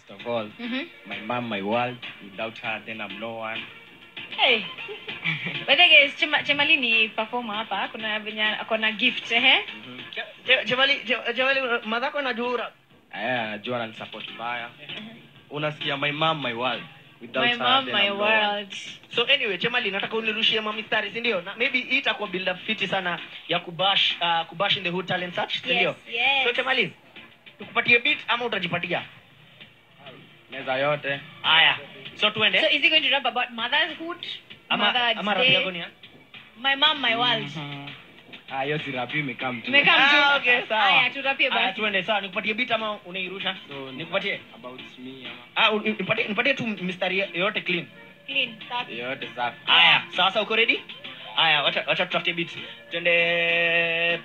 First of all, Mhm. my mom, my world. Without her, then I'm no one. Hey. By the way, guys, Chema- Chemali ni performer hapa. Kuna venye ako na gift eh? Je- Je- Jemali, Je- Jemali, madhako najua Aya, anajua ananisupport mbaya. Unasikia my mom, my world. Without My her, mom, then my I'm no one. world. so anyway chemali nataka unirushie mamistari si ndio na maybe hii itakuwa build up fiti sana ya kubash uh, kubash in the hood talent search si ndio Yes, yes. so chemali tukupatie beat ama utajipatia Meza yote. haya so tuende So is he going to rap about motherhood? ama Mother's ama rap Day? yako ni ya? My mom, my world. Ah, hiyo si rap imekaa mtu. Imekaa mtu. Ah, okay, sawa. Haya, turapie Haya, basi. tuende sawa nikupatie beat ama unairusha So, nikupatie about me ama ah u- nipatie nipatie tu mistari yote clean Clean, safi. yote safi. haya sasa uko ready haya wacha wacha tutafute beat twende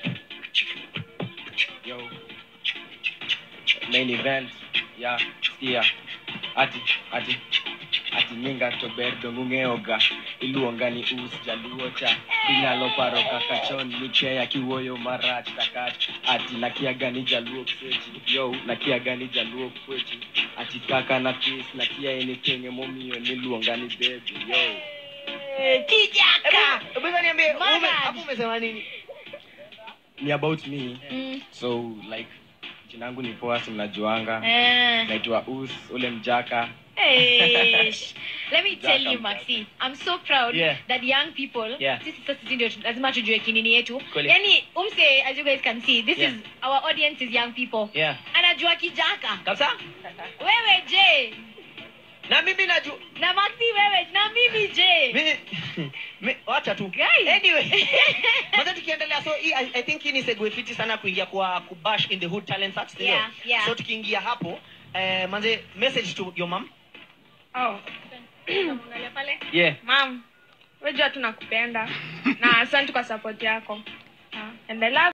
Yo. Main event. Yeah, sikia. Ati, ati. Ati nyinga to berdo ng'ung'eoga iluonga ni us jaluo cha inyalo paro kaka chon nikeya kiwuoyo marach takach ati nakiaga ni jaluo kwechi yo nakiaga ni jaluo kwechi ati kaka na pis nakia anything emomiyo niluonga ni baby yo Kijaka. hebu hebu niambie ume- Mother. hapo umesema nini ni about me Mm. so like jinangu ni poa si mnajuanga Eh. naitwa us ule mjaka Hey, sh- let me tell you Welcome. maxi i'm so proud Yeah. that young people Yeah. sisi sasa sisi ndio tu- lazima tujue kinini yetu Kweli. yani umse as you guys can see this Yeah. is our audience is young people yeah anajua kijaka kabisa wewe je na mimi najua na maxi wewe na mimi je mi, mi, wacha tu Guys. anyway maza tukiendelea so hii, I, i think hii ni segue fiti sana kuingia kwa kubash in the hood talent search ndio? Yeah, yeah. so tukiingia hapo eh, manze message to your mom Oh. Unamwangalia pale yeah mam wejua tunakupenda na asante kwa support yako Ah, and I love